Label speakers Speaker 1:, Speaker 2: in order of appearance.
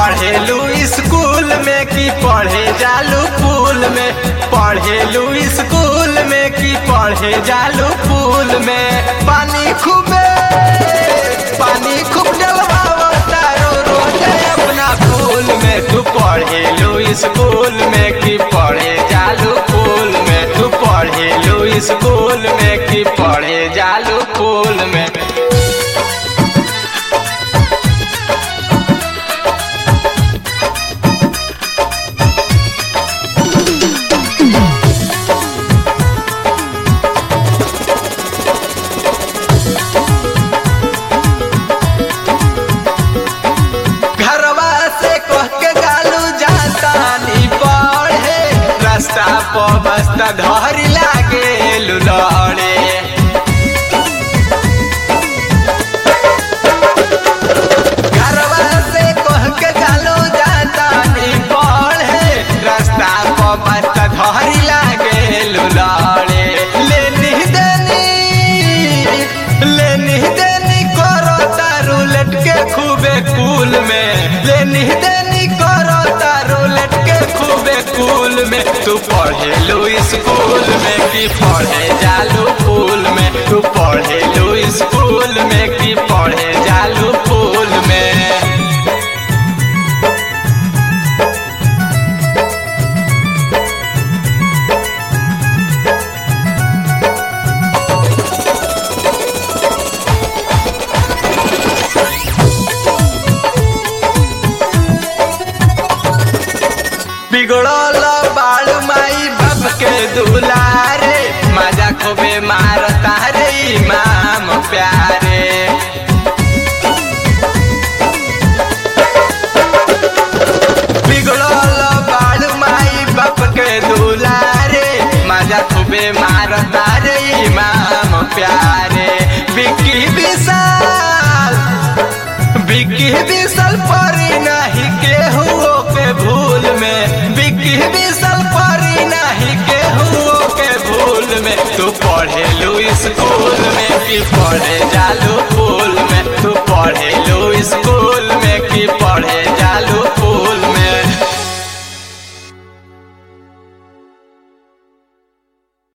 Speaker 1: पढ़ेलू school में कि पढ़े जालू पुल में पढ़ेलू स्कूल में कि पढ़े जालू पुल में पानी खूबे पानी खूब डलवाओ तारो रोजे अपना फूल में तू पढ़ेलू स्कूल में कि पढ़े जालू पुल में तू पढ़ेलू स्कूल में कि पढ़े जालू पुल में घरवा से कह के गालू जाता नी पढ़े रास्ता पर बस्ता धरी लागे लुलड़े घरवा से कह के गालू जाता नी पढ़े रास्ता पर बस्ता धरी लागे लुलड़े लेनी देनी लेनी देनी करो तारू लटके खूबे कूल में लेनी देनी करो तारू लटके खूबे कूल में तू पढ़ेलू स्कूल में कि पढ़े जालू पुल में तू पढ़ेलू स्कूल में कि पढ़े जालू पुल में बिगड़ल बाड़ू माई बाप के दुलारे मजा खूबे मारता रे इमाम प्यारे बिगड़ल बाड़ू माई बाप के दुलारे मजा खूबे मारता रे इमाम प्यारे बिकी विशाल बिकी विशाल परी नहीं केहू के भूल में बिकी विशाल परी नहीं केहू के भूल में तू पढ़ेलू स्कूल में कि पढ़े जालू